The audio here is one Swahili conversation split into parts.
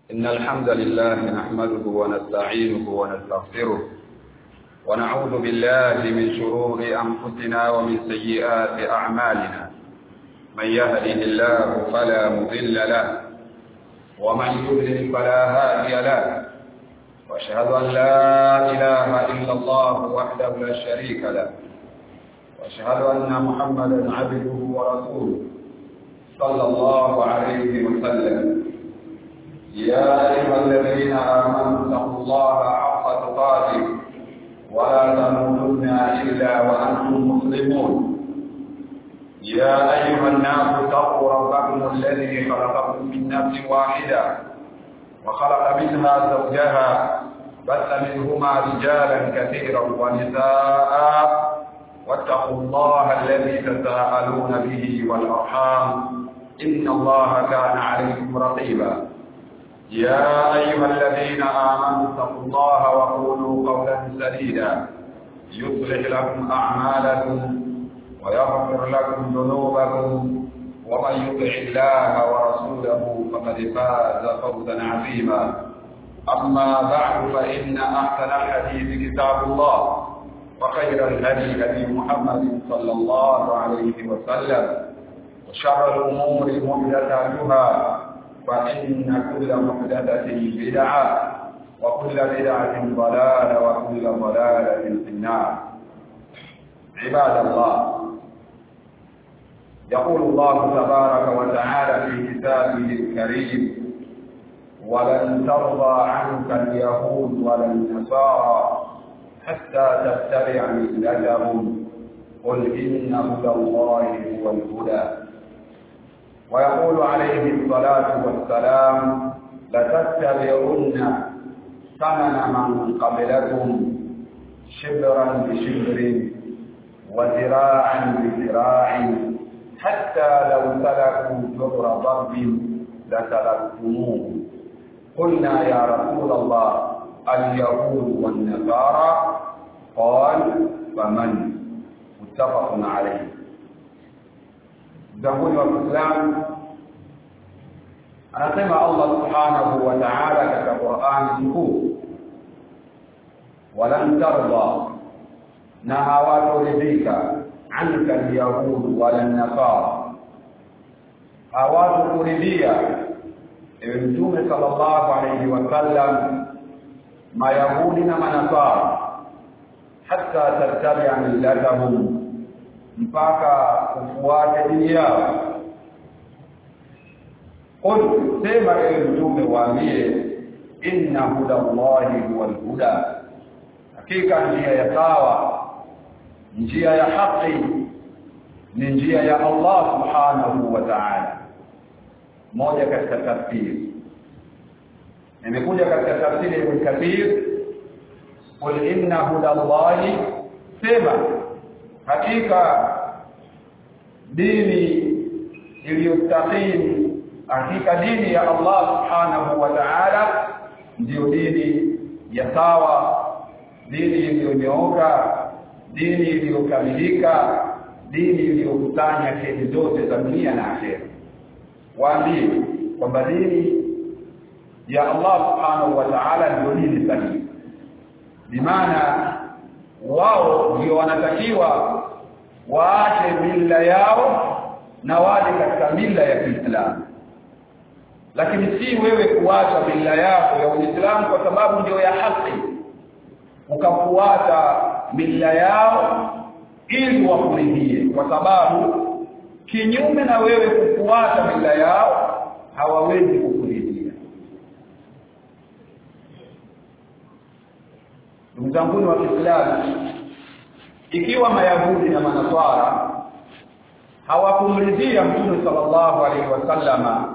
إن الحمد لله نحمده ونستعينه ونستغفره ونعوذ بالله من شرور أنفسنا ومن سيئات أعمالنا من يهده الله فلا مضل له ومن يضلل فلا هادي له واشهد ان لا اله الا الله وحده لا شريك له واشهد ان محمدا عبده ورسوله صلى الله عليه وسلم يا ايها الذين امنوا اتقوا الله حق تقاته ولا تموتن الا وانتم مسلمون يا أيها الناس اتقوا ربكم الذي خلقكم من نفس واحدة وخلق منها زوجها بث منهما رجالا كثيرا ونساء واتقوا الله الذي تساءلون به والأرحام إن الله كان عليكم رقيبا يا أيها الذين آمنوا اتقوا الله وقولوا قولا سديدا يصلح لكم أعمالكم ويغفر لكم ذنوبكم ومن يطع الله ورسوله فقد فاز فوزا عظيما اما بعد فان احسن الحديث كتاب الله وخير الهدي هدي محمد صلى الله عليه وسلم وشر الامور محدثاتها فان كل محدثه بدعه وكل بدعه ضلاله وكل ضلاله في النار عباد الله يقول الله تبارك وتعالى في كتابه الكريم ولن ترضى عنك اليهود ولا النصارى حتى تتبع ملتهم قل إن هدى الله هو الهدى ويقول عليه الصلاة والسلام لتتبعن سنن من قبلكم شبرا بشبر وذراعا بذراع حتى لو سلكوا جبر ضرب لسلكتموه قلنا يا رسول الله اليهود والنصارى قال فمن متفق عليه زهود والاسلام anasema Allah subhanahu wa ta'ala katika Qur'an mkuu walan tarda na hawatoridhika anka alyahud wala nasara hawakuridhia ewe mtume sallallahu alayhi wasallam mayahudi na manasara hata tattabi'a millatahum mpaka ufuate dini yao qul sema ewe mtume waambie inna huda allahi huwal huda hakika njia ya sawa njia ya haki ni njia ya Allah subhanahu wa ta'ala moja katika tafsiri imekuja katika tafsiri ya Ibn Kathir qul inna huda Allahi sema hakika dini iliyostaqim hakika dini ya Allah subhanahu wa ta'ala ndiyo dini ya sawa dini iliyonyooka dini iliyokamilika dini iliyokusanya kheri zote za dunia na akhera waambie kwamba dini ya Allah subhanahu wa ta'ala ndio dini sahihi bimaana wao ndio wanatakiwa waache mila yao na waje katika mila ya Kiislamu lakini si wewe kuacha mila yako ya Uislamu kwa sababu ndio ya haki ukafuata mila yao ili wakuridhie kwa sababu kinyume na wewe kufuata mila yao hawawezi kukuridhia ndugu zangu wa Kiislamu ikiwa mayahudi na manaswara hawakumridhia mtume sallallahu alaihi wasallama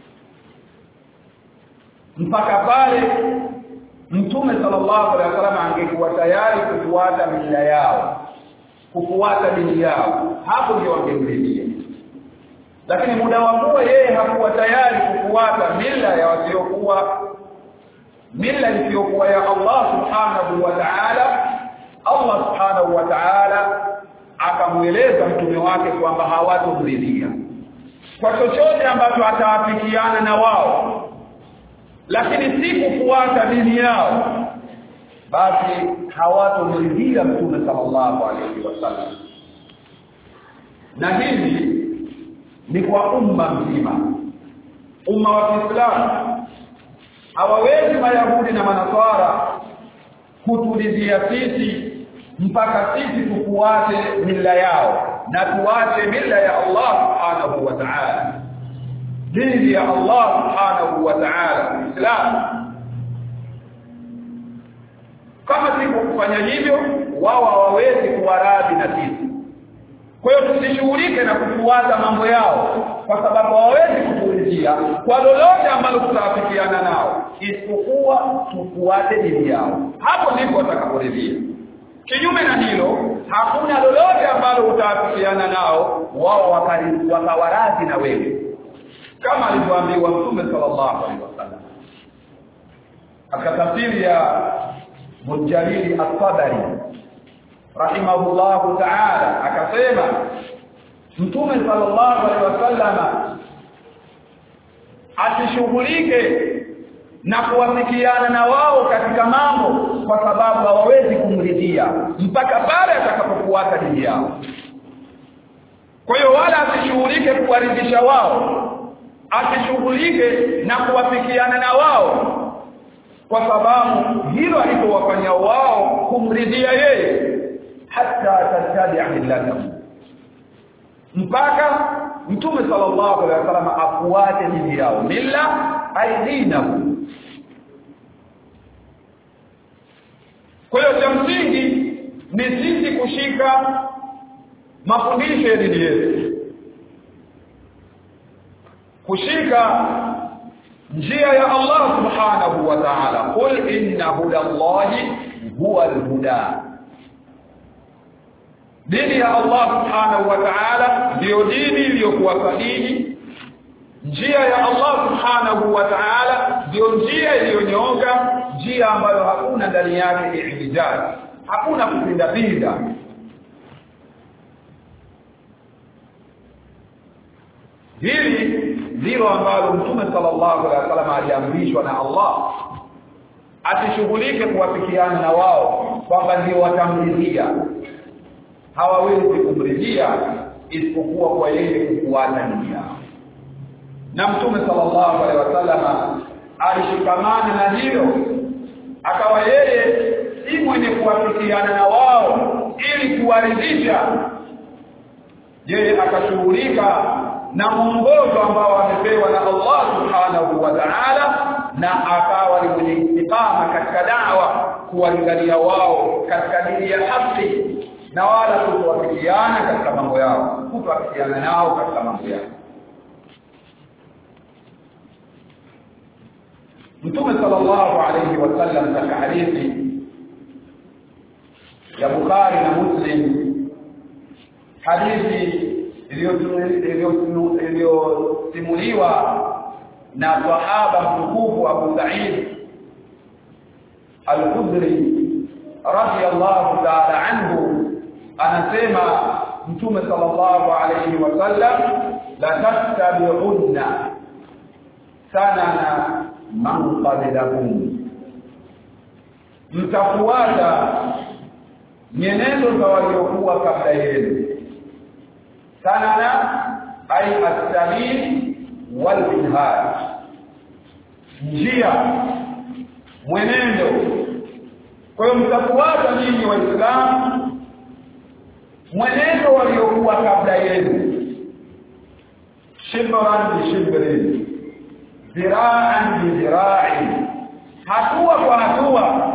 mpaka pale mtume sallallahu alaihi wasallam angekuwa tayari kufuata mila yao kufuata dini yao hapo ndio wangemridhia lakini muda wa kuwa yeye hakuwa tayari kufuata mila ya wasiokuwa mila isiyokuwa ya Allah subhanahu wa ta'ala Allah subhanahu wa ta'ala akamweleza mtume wake kwamba hawatomridhia kwa chochote ambacho atawafikiana na wao lakini si kufuata dini yao basi hawatomridhia mtume sallallahu alaihi wasallam na hili ni kwa umma mzima umma wa Kiislamu hawawezi mayahudi na manaswara kutulizia sisi mpaka sisi tufuate mila yao na tuache mila ya Allah subhanahu wa ta'ala dini ya Allah subhanahu wa ta'ala Islam kama si kufanya hivyo wao hawawezi kuwaradhi na sisi kwa hiyo tusishughulike na kufuata mambo yao kwa sababu hawawezi kutuulizia kwa lolote ambalo tutawafikiana nao isipokuwa tufuate dini yao hapo ndipo watakaporidhia kinyume na hilo hakuna lolote ambalo utawafikiana nao wao wakawaradhi na wewe kama alivyoambiwa mtume sallallahu alaihi wasallam akatafsiri ya Mujalili At-Tabari rahimahullahu ta'ala akasema mtume sallallahu alaihi wasallama asishughulike na kuwafikiana na wao katika mambo kwa sababu hawawezi kumridhia mpaka pale atakapofuata dini yao kwa hiyo wala asishughulike kuwaridhisha wao asishughulike na kuwafikiana na wao kwa sababu hilo alipowafanya wao kumridhia yeye hata tattabi'a millatahu mpaka mtume sallallahu alaihi wasallam afuate dini yao milla aidinahu kwa hiyo cha msingi ni sisi kushika mafundisho ya dini yetu kushika njia ya Allah subhanahu wa ta'ala qul inna hudallahi huwa alhuda dini ya Allah subhanahu wa ta'ala ndio dini iliyokuwa sahihi njia ya Allah subhanahu wa ta'ala ndio njia iliyonyooka njia ambayo hakuna ndani yake ihtijaj hakuna kupinda pinda hili ndilo ambalo mtume sallallahu alaihi wasallam aliamrishwa na Allah asishughulike kuwafikiana na wao kwamba ndio watamridhia hawawezi kumridhia isipokuwa kwa yeye kufuata dini yao na mtume sallallahu alaihi wasallam alishikamana na hilo akawa yeye si mwenye kuwafikiana na wao ili kuwaridhisha yeye akashughulika na mwongozo ambao amepewa na Allah subhanahu wa ta'ala na akawa ni mwenye istiqama katika dawa kuwalingania wao katika dini ya haki na wala kutowafikiana katika mambo yao kutowafikiana nao katika mambo yao Mtume sallallahu alayhi wasallam katika hadithi ya Bukhari na Muslim hadithi iliyosimuliwa na sahaba mtukufu Abu Sa'id Al-Khudri radiyallahu ta'ala anhu anasema Mtume sallallahu alayhi wasallam la tattabi'unna sanana man qablakum mtafuata nyenendo za waliokuwa kabla yenu sanana ay as-sabil wal minhaj njia mwenendo kwa hiyo mtafuata nyinyi waislamu mwenendo waliokuwa kabla yenu shibran bi shibrin ziraan bi zira'in hatua kwa hatua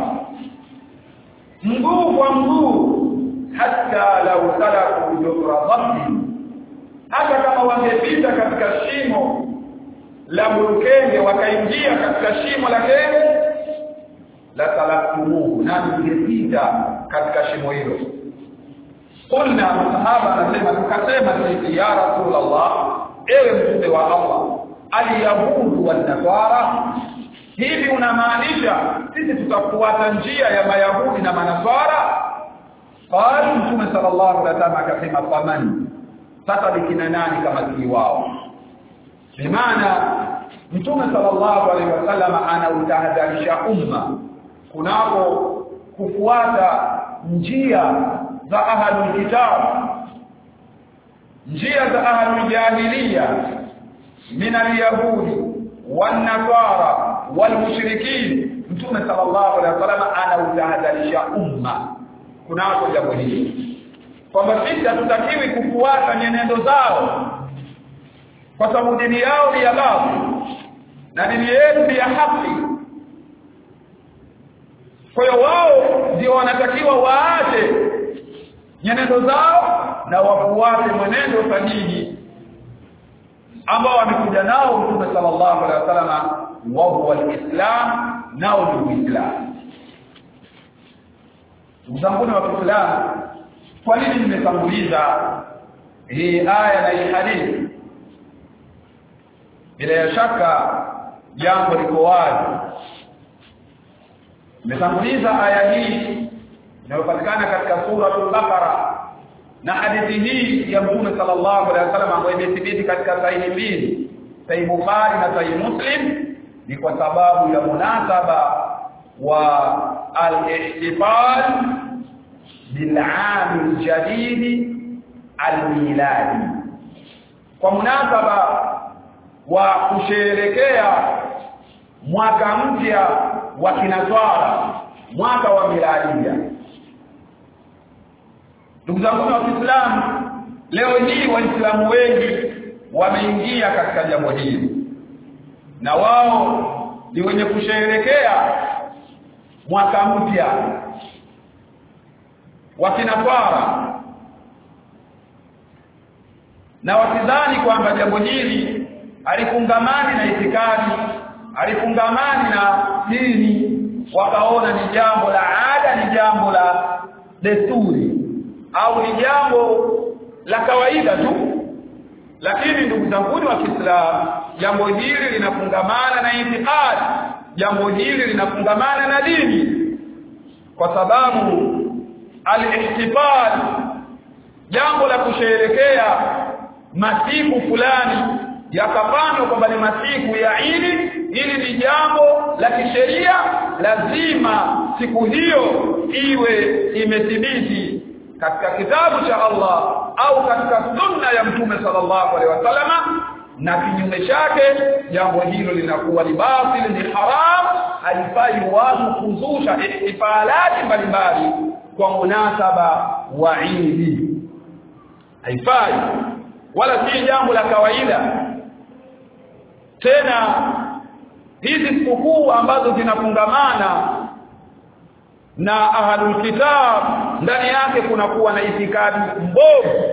mguu kwa mguu hata law salaku jumra dhabbi hata kama wangepita katika shimo la burukenge wakaingia katika shimo la kenge la talaktumuhu na mngepita katika shimo hilo qulna masahaba anasema tukasema sisi ya rasulullah ewe mtume wa Allah alyahudu wan nasara hivi unamaanisha sisi tutafuata njia ya mayahudi na manaswara qala mtume sallallahu alaihi wasallam akasema faman sasa bikina nani kama si wao bimaana mtume sallallahu alaihi wasallam anautahadharisha umma kunako kufuata njia za ahlul kitab njia za ahlul jahiliya min alyahudi wan nasara wal mushrikin mtume sallallahu alaihi wasallam anautahadharisha umma kunako jambo hili kwamba sisi hatutakiwi kufuata nyenendo zao kwa sababu dini yao ni ya babu na dini yetu ni ya haki kwa hiyo wao ndio wanatakiwa waache nyenendo zao na wafuate mwenendo sahihi ambao wamekuja nao Mtume sallallahu alaihi wasallam wa huwa alislam nao ni uislamu Mzanguni wa Kiislamu kwa nini nimetanguliza hii aya na hii hadithi bila shaka jambo liko wazi nimetanguliza aya hii inayopatikana katika sura al-Baqara na hadithi hii ya Mtume sallallahu alaihi wasallam ambayo imethibiti katika sahihi mbili sahihi Bukhari na sahihi Muslim ni kwa sababu ya munasaba wa al-ihtifal bil-aam al-jadid al-miladi kwa munasaba wa kusherekea mwaka mpya wa kinaswara mwaka wa miladia ndugu zangu wa Kiislamu leo hii waislamu wengi wameingia katika jambo hili na wao ni wenye kusherekea mwaka mpya wa kinaswara na wakidhani kwamba jambo hili alifungamani na itikadi alifungamani na dini wakaona ni jambo la ada ni jambo la desturi au ni jambo la kawaida tu lakini ndugu zangu wa Kiislamu jambo hili linafungamana na itikadi jambo hili linafungamana na dini kwa sababu al-ihtifal jambo la kusherekea masiku fulani yakapandwa kwamba ni masiku ya Idi ili ni jambo la kisheria lazima siku hiyo iwe imethibiti katika kitabu cha Allah au katika sunna ya mtume sallallahu alaihi wasallam na kinyume chake jambo hilo linakuwa ni batil ni haram haifai watu kuzusha ihtifalati mbalimbali kwa munasaba wa Idi haifai wala si jambo la kawaida tena hizi sikukuu ambazo zinafungamana na ahlul kitab ndani yake kunakuwa na itikadi mbovu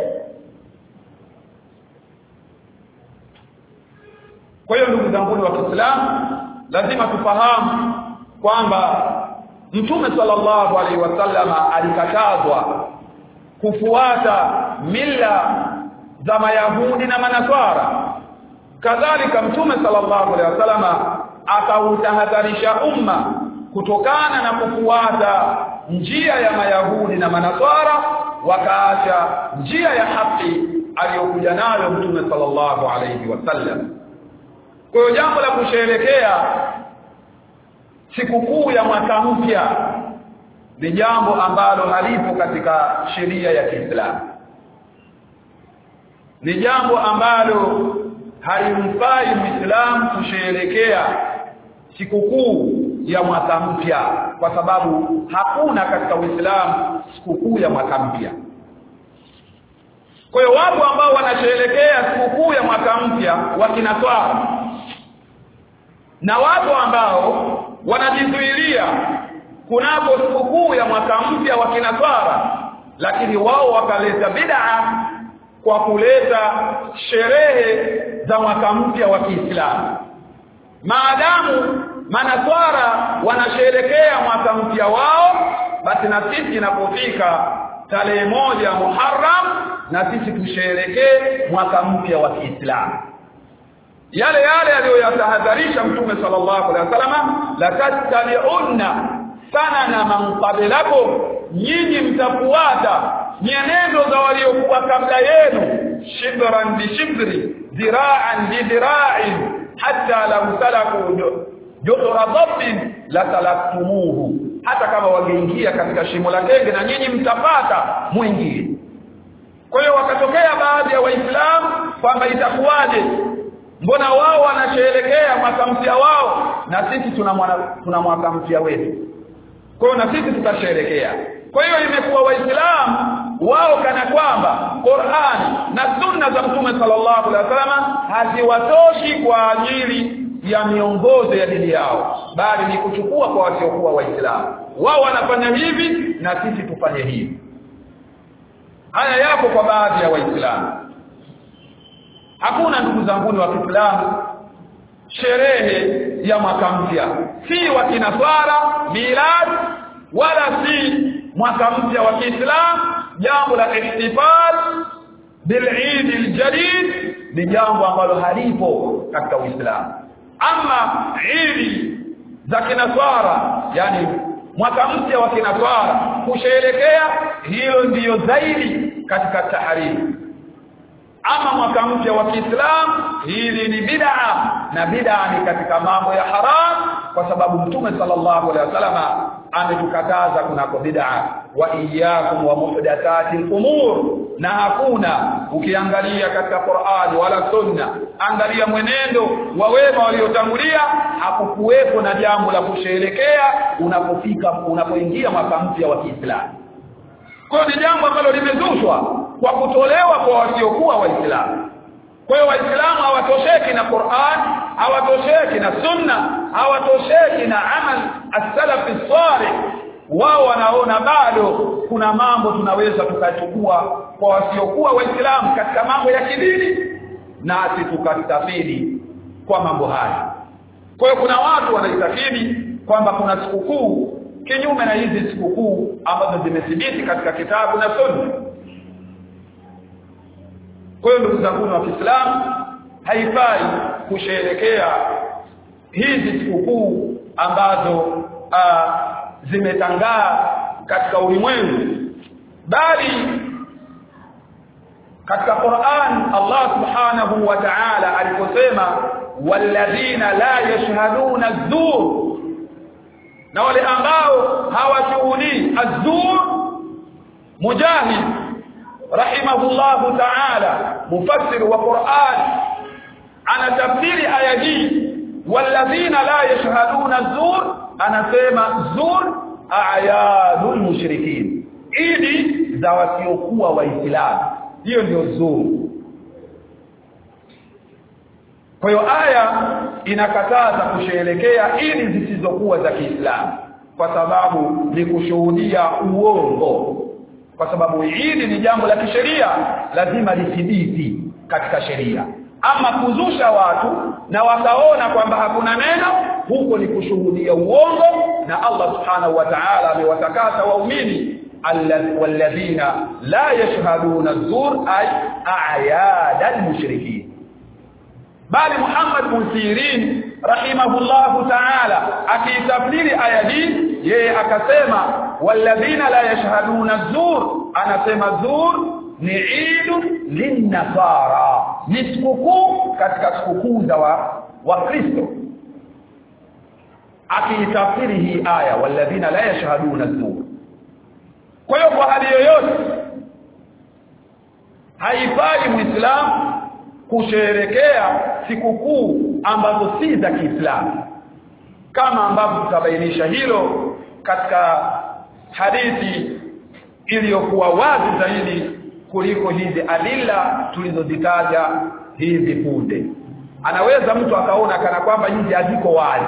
kwa hiyo ndugu zangu wa Kiislamu lazima tufahamu kwamba Mtume sallallahu alaihi wasallama alikatazwa kufuata mila za Mayahudi na Manaswara kadhalika Mtume sallallahu alaihi wasallama akautahadharisha umma kutokana na kufuata njia ya Mayahudi na Manaswara wakaacha njia ya haki aliyokuja nayo Mtume sallallahu alaihi wasallam kwa hiyo jambo la kusherekea sikukuu ya mwaka mpya ni jambo ambalo halipo katika sheria ya Kiislamu ni jambo ambalo halimfai Muislamu kusherekea sikukuu ya mwaka mpya kwa sababu hakuna katika Uislamu sikukuu ya mwaka mpya kwa hiyo watu ambao wanasherekea sikukuu ya mwaka mpya wakinaswara na watu ambao wanajizuilia kunapo sikukuu ya mwaka mpya wa kinaswara lakini wao wakaleta bid'a kwa kuleta sherehe za mwaka mpya wa Kiislamu maadamu manaswara wanasherekea mwaka mpya wao basi na sisi inapofika tarehe moja Muharram na sisi tusherekee mwaka mpya wa Kiislamu yale yale aliyoyatahadharisha mtume sallallahu alaihi wasallam la tattabi'unna sanana man qablakum nyinyi mtafuata nyenendo za waliokuwa kabla yenu shibran bi shibri dhira'an bi dhira'in hatta lam salaku juhra dhabbin la talaktumuhu hata kama wangeingia katika shimo la tenge na nyinyi mtapata mwingie kwa hiyo wakatokea baadhi ya waislamu kwamba itakuwaje mbona wao wanasherehekea mwaka mpya wao na sisi tuna mwana, tuna mwaka mpya wetu kwa hiyo na sisi tutasherehekea kwa hiyo imekuwa waislamu wao kana kwamba Qur'an na sunna za mtume sallallahu alaihi wasallam haziwatoshi kwa ajili ya miongozo ya dini yao bali ni kuchukua kwa wasiokuwa waislamu wao wanafanya hivi na sisi tufanye hivi haya yapo kwa baadhi ya waislamu hakuna ndugu zangu wa Kiislamu sherehe ya mwaka mpya si wa kinaswara milad wala si mwaka mpya wa Kiislamu jambo la ihtifal bil Eid al-Jadid ni jambo ambalo halipo katika Uislamu ama Eid za kinaswara yani mwaka mpya wa kinaswara kusherekea hilo ndiyo zaidi katika taharimu ama mwaka mpya wa Kiislamu hili ni bid'a na bid'a ni katika mambo ya haram kwa sababu mtume sallallahu alaihi wasallam ametukataza kunako bid'a wa iyyakum wa muhdathati al-umur na hakuna ukiangalia katika Qur'ani wala sunna angalia mwenendo wa wema waliotangulia hakukuwepo na jambo la kusherekea unapofika unapoingia mwaka mpya wa Kiislamu kwa hiyo ni jambo ambalo limezushwa kwa kutolewa kwa wasiokuwa waislamu kwa hiyo waislamu hawatosheki na Qur'an hawatosheki na sunna hawatosheki na amal as-salaf as-salih wao wanaona bado kuna mambo tunaweza tukachukua kwa wasiokuwa waislamu katika mambo ya kidini nasi tukastafidi kwa mambo haya kwa hiyo kuna watu wanaistafidi kwamba kuna sikukuu kinyume na hizi sikukuu ambazo zimethibiti katika kitabu na sunna kwa hiyo ndugu zangu wa Kiislamu haifai kusherekea hizi sikukuu ambazo zimetangaa katika ulimwengu bali katika Qur'an Allah Subhanahu wa Ta'ala aliposema walladhina la yashhaduna az-zur na wale ambao hawashuhudii az-zur mujahid rahimahullahu ta'ala mufassir wa Qur'an ana tafsiri aya hii walladhina la yashhaduna az-zur anasema zur a'yadul mushrikin idi za wasiokuwa waislamu hiyo ndio zur kwa hiyo aya inakataza kusherekea idi zisizokuwa za Kiislamu kwa sababu ni kushuhudia uongo kwa sababu idi ni jambo la kisheria lazima lithibiti katika sheria ama kuzusha watu na wakaona kwamba hakuna neno huko ni kushuhudia uongo na Allah subhanahu wa ta'ala amewatakasa waumini walladhina la yashhaduna az-zur ay a'yad al-mushrikin bali Muhammad bin Sirin rahimahullahu ta'ala akitafsiri aya hii yeye akasema walladhina la yashhaduna az-zur anasema zur ni idu linnasara ni sikukuu katika sikukuu za wa wakristo akiitafsiri hii aya walladhina la yashhaduna az-zur kwa hiyo kwa hali yoyote haifai muislamu kusherekea sikukuu ambazo si za Kiislamu kama ambavyo tutabainisha hilo katika hadithi iliyokuwa wazi zaidi kuliko hizi alila tulizozitaja hivi punde anaweza mtu akaona kana kwamba hizi haziko wazi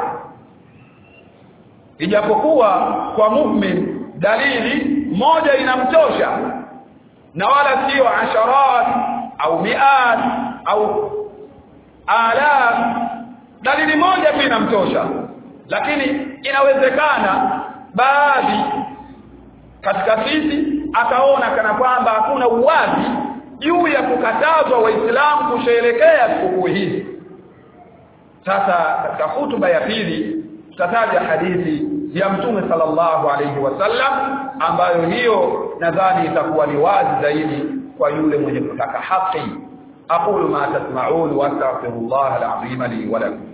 ijapokuwa kwa mu'min dalili moja inamtosha na wala sio asharat au miat au alaf dalili moja tu inamtosha lakini inawezekana baadhi katika sisi akaona kana kwamba hakuna uwazi juu ya kukatazwa waislamu kusherekea sikukuu hizi sasa katika hutuba ya pili tutataja hadithi ya mtume sallallahu alayhi wasallam ambayo hiyo nadhani itakuwa ni wazi zaidi kwa yule mwenye kutaka haki aqulu ma tasma'un wa astaghfirullah al-azim li wa lakum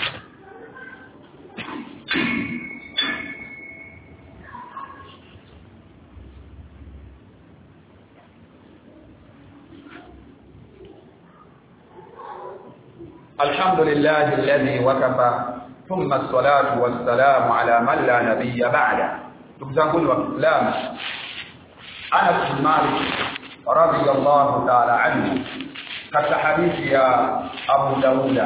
الحمد لله الذي وكفى ثم الصلاة والسلام على من لا نبي بعده تبزنقل وكلام أنس بن مالك رضي الله تعالى عنه كالحديث يا أبو داود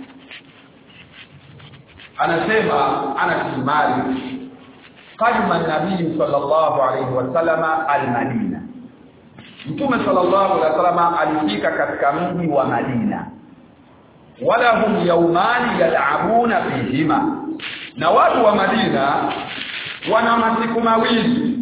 أنا سيما أنس بن مالك قدم النبي صلى الله عليه وسلم المدينة Mtume sallallahu alaihi wasallam alifika katika mji wa Madina wala hum yaumani yal'abuna fihima na watu wa Madina wana masiku mawili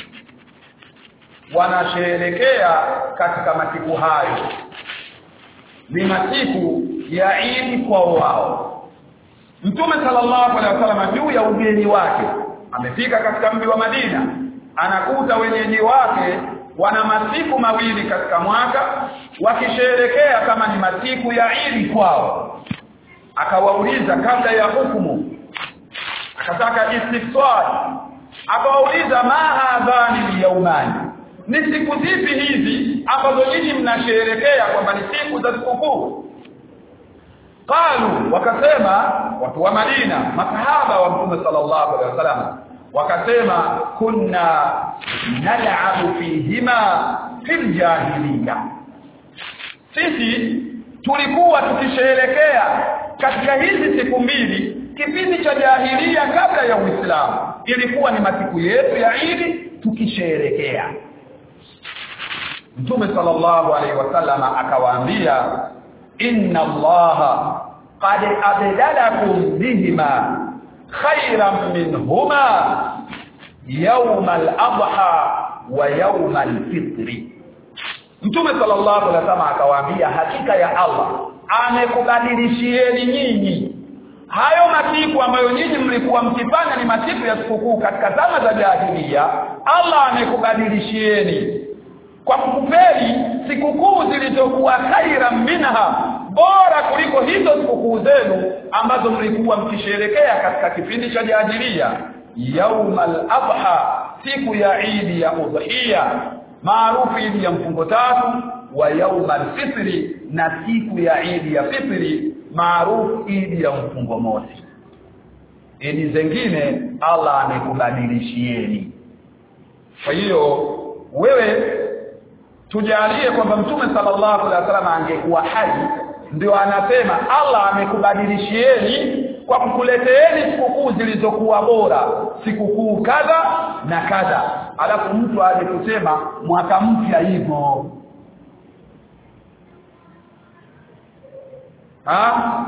wanasherekea katika masiku hayo ni masiku ya Eid kwa wao Mtume sallallahu alaihi wasallam juu ya ugeni wake amefika katika mji wa Madina anakuta wenyeji wake wana masiku mawili katika mwaka wakisherekea kama ni masiku ya Idi kwao akawauliza kabla ya hukumu akataka istifsar akawauliza ma hadhani yaumani ni siku zipi hizi ambazo nyinyi mnasherekea kwamba ni siku za sikukuu qalu wakasema watu wa Madina masahaba wa Mtume sallallahu alaihi wasallam wakasema kunna nal'abu fihima fil jahiliya sisi tulikuwa tukisherekea katika hizi siku mbili kipindi cha jahilia kabla ya Uislamu ilikuwa ni masiku yetu ya Idi tukisherekea Mtume sallallahu alaihi wasallam akawaambia inna allaha qad abdalakum bihima khayran minhuma yawm al-adha wa yawm al-fitr Mtume sallallahu alaihi wasallam akawaambia hakika ya Allah amekubadilishieni nyinyi hayo masiku ambayo nyinyi mlikuwa mkifanya ni masiku ya sikukuu katika zama za jahiliya Allah amekubadilishieni kwa kukupeli sikukuu zilizokuwa khaira minha bora kuliko hizo sikukuu zenu ambazo mlikuwa mkisherekea katika kipindi cha jahiliya yaumal adha siku ya idi ya udhiya maarufu idi ya mfungo tatu wa yaumal fitri na siku ya idi ya fitri maarufu idi ya mfungo mosi idi zingine Allah amekubadilishieni kwa hiyo wewe tujalie kwamba mtume sallallahu alaihi wasallam angekuwa hai ndio anasema Allah amekubadilishieni kwa kukuleteeni sikukuu zilizokuwa bora sikukuu kadha na kadha alafu mtu aje kusema mwaka mpya hivyo ha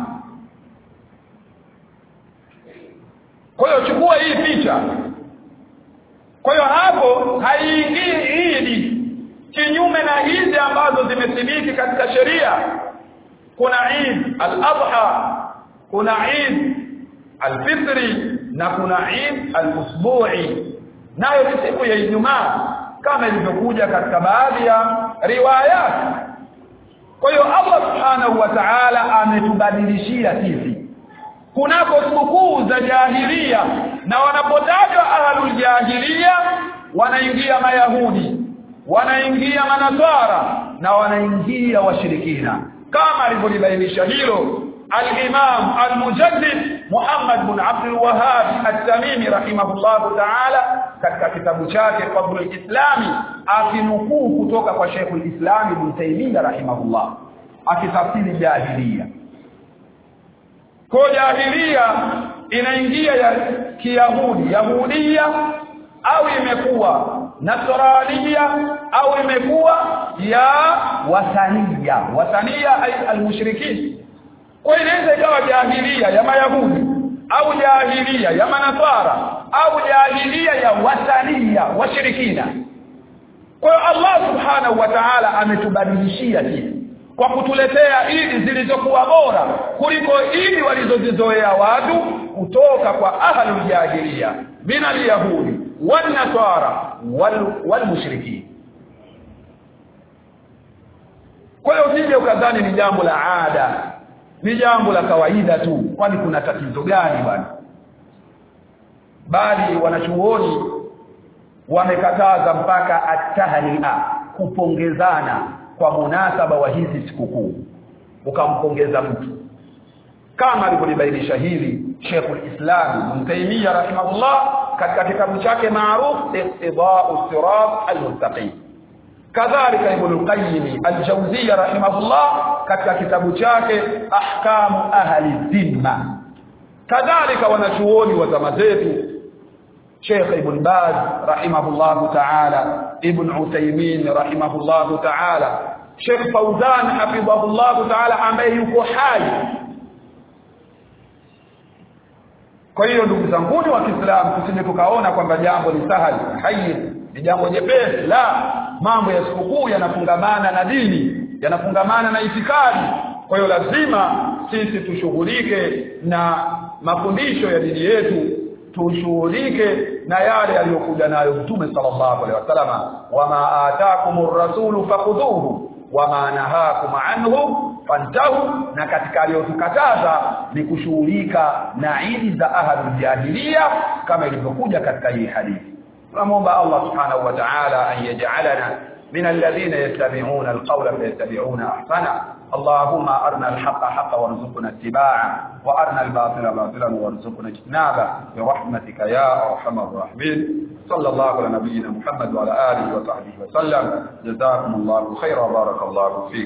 kwa hiyo chukua hii picha kwa hiyo hapo haiingii idi kinyume na hizi ambazo zimethibiti katika sheria kuna Eid al-Adha kuna Eid al-Fitri na kuna Eid al-Usbu'i nayo ni siku ya Ijumaa kama ilivyokuja katika baadhi ya riwayat kwa hiyo Allah subhanahu wa ta'ala ametubadilishia sisi kunako sikukuu za jahilia na wanapotajwa ahlul jahilia wanaingia mayahudi wanaingia manasara na wanaingia washirikina kama alivyolibainisha hilo al-Imam al-Mujaddid Muhammad bin Abdul Wahhab at-Tamimi rahimahullah ta'ala katika kitabu chake Fadlul Islami akinukuu kutoka kwa Sheikh al-Islam Ibn Taymiyyah rahimahullah akitafsiri jahiliya kwa jahiliya inaingia ya kiyahudi yahudia au imekuwa nasrania au imekuwa ya wasania wasania ay almushrikin kwa inaweza ikawa jahilia ya mayahudi au jahilia ya manasara au jahilia ya wasania washirikina kwa hiyo Allah subhanahu wa ta'ala ametubadilishia sisi kwa kutuletea idi zilizokuwa bora kuliko idi walizozizoea watu kutoka kwa ahlul jahiliya min alyahudi wan nasara wal, wal mushrikin kwa hiyo usije ukadhani ni jambo la ada ni jambo la kawaida tu kwani kuna tatizo gani bwana bali wanachuoni wamekataza mpaka atahria kupongezana kwa munasaba wa hizi sikukuu ukampongeza mtu kama alivyolibainisha hili Sheikhul Islam Ibn Taymiyyah rahimahullah katika kitabu chake maarufu Iqtida'u Sirat al-Mustaqim kadhalika Ibn al-Qayyim al-Jawziyya rahimahullah katika kitabu chake Ahkamu Ahli Dhimma kadhalika wanachuoni wa zama zetu Sheikh Ibn Baz rahimahullah ta'ala Ibn Uthaymeen rahimahullah ta'ala Sheikh Fauzan hafidhahullah ta'ala ambaye yuko hai kwa hiyo ndugu zangu wa Kiislamu tusije tukaona kwamba jambo ni sahali hayy ni jambo jepesi la mambo ya sikukuu yanafungamana na dini yanafungamana na itikadi kwa hiyo lazima sisi tushughulike na mafundisho ya dini yetu tushughulike na yale aliyokuja nayo Mtume sallallahu alaihi wasallam wama ataakumur rasulu fakhudhuhu wama nahakum anhu fantahu na katika aliyotukataza ni kushughulika na idi za ahadul jahiliya kama ilivyokuja katika hii hadithi tunamwomba Allah subhanahu wa ta'ala an yaj'alana من الذين يتبعون القول فيتبعون احسنه اللهم ارنا الحق حقا وارزقنا اتباعه وارنا الباطل باطلا وارزقنا اجتنابه برحمتك يا ارحم الراحمين صلى الله على نبينا محمد وعلى اله وصحبه وسلم جزاكم الله خيرا بارك الله فيكم